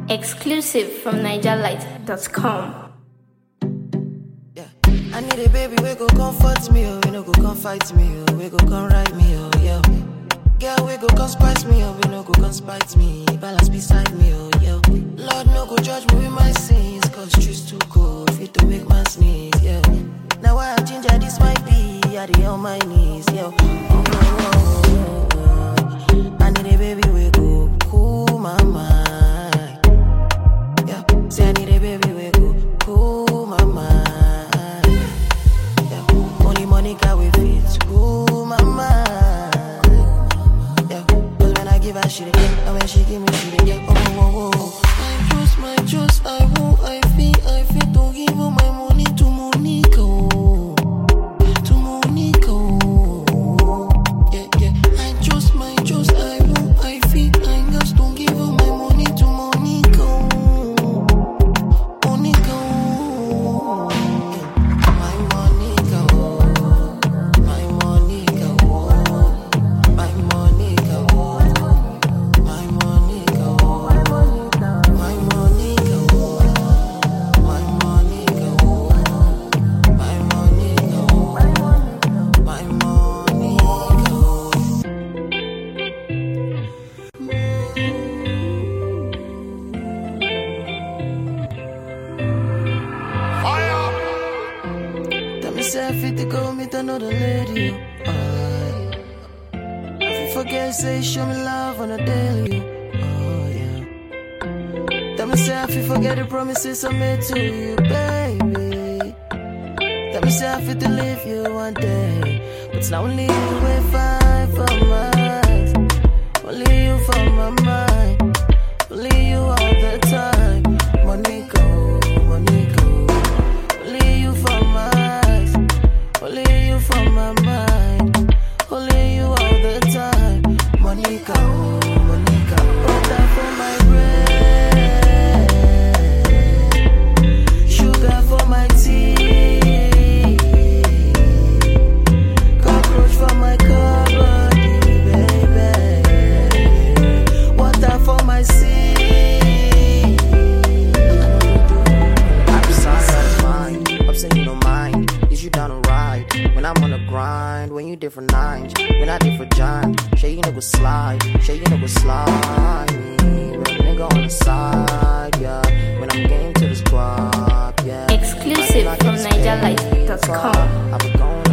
Exclusive from NigerLight.com. Yeah. I need a baby we go comfort me, oh, we no go come fight me, oh, we go come ride me, oh, yeah. Girl, we go come spice me, oh, we no go come spite me, balance beside me, oh, yeah. Lord, no go judge me with my sins, cause truth's too cold, fit to make man sneeze, yeah. Now I have ginger, this might be, I dey on my knees, yeah. Oh, oh, oh, oh, oh. I need a baby we go cool my mind. Yeah, say I need a baby we go cool my mind. Yeah, only money can we fit cool my mind. Yeah, cause when I give her she dey get, and when she give me she dey get. Oh, oh, oh, oh. I trust, my trust, I won't, I feel, I feel to give all my money to Monica. oh. To Monica. oh. Yeah, yeah. I trust, my trust, I won't, I feel, I just don't give all my money to Monica. oh. Monica, oh. my Monica, oh. my Monica, oh. my Monica, oh. my Monica, oh. my Monica, oh. my Monica, oh. my Monica, oh. my Monica, oh. Tell me say I fit to go meet another lady. oh, aye. I fit forget say show me love on a daily. Oh yeah. Tell me say I fit forget the promises I made to you, baby. Tell me say I fit to leave you one day, but it's not only you we fight for my eyes. Only you for my mind. Only you all the time. Monica, Monica. Only you for my eyes, only you for my mind, only you all the time. Monica, oh, Monica, oh, that for my bread, sugar for my tea, cockroach for my cupboard, baby, water for my sea. Outside of mind, upset you don't mind. Is you down to ride? When I'm on the grind, when you different nines, when I different giant. Shay you know go slide, shay you know go slide me. Real nigga on the side, yeah. When I'm getting to the squad, yeah. Exclusive Like from it's NigerLight.com. paper, I be going